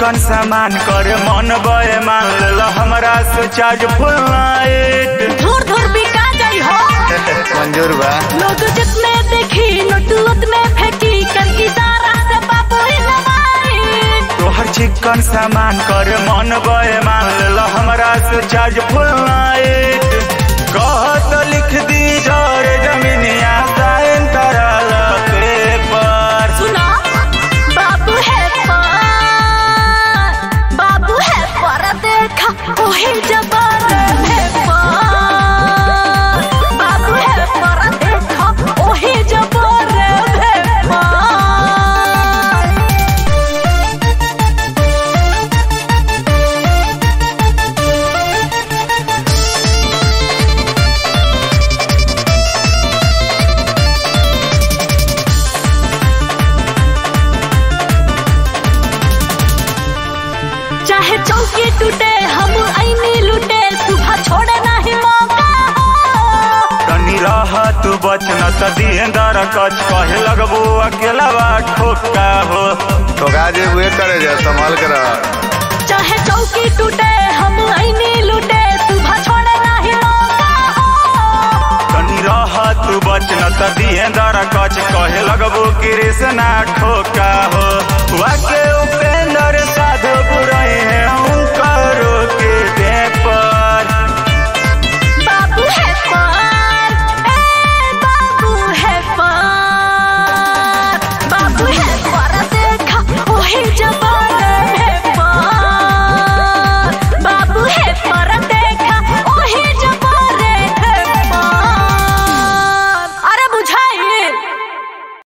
चिकन सामान करे मन बे मान लेल हमरा से चार्ज फुल नाइट धुर धुर बिका जाई हो मंजूर बा लोग जितने देखी नोट उतने फेंकी कर इशारा से बाबू नवाई तोहर चिकन सामान करे मन बे मान लेल हमरा से चार्ज फुल नाइट कहत लिख दी जर जमीनिया साइन करल पेपर सुना बाबू है पर बाबू है पर देखा ओहे जबर है पर बाबू है पर देखा ओहे जबर है पर चाहे चौकी टूटे हम ऐनी लूटे सुबह छोड़े नहीं मौका हो तनी रह तू बचन त दिहेंदर कच कहे लगबो अकेला बा ठोका हो तो गाजे हुए करे जा संभाल कर चाहे चौकी टूटे हम ऐनी लूटे सुबह छोड़े नहीं मौका हो तनी रह तू बचन त दिहेंदर कच कहे लगबो कृष्णा ठोका हो वाके उपे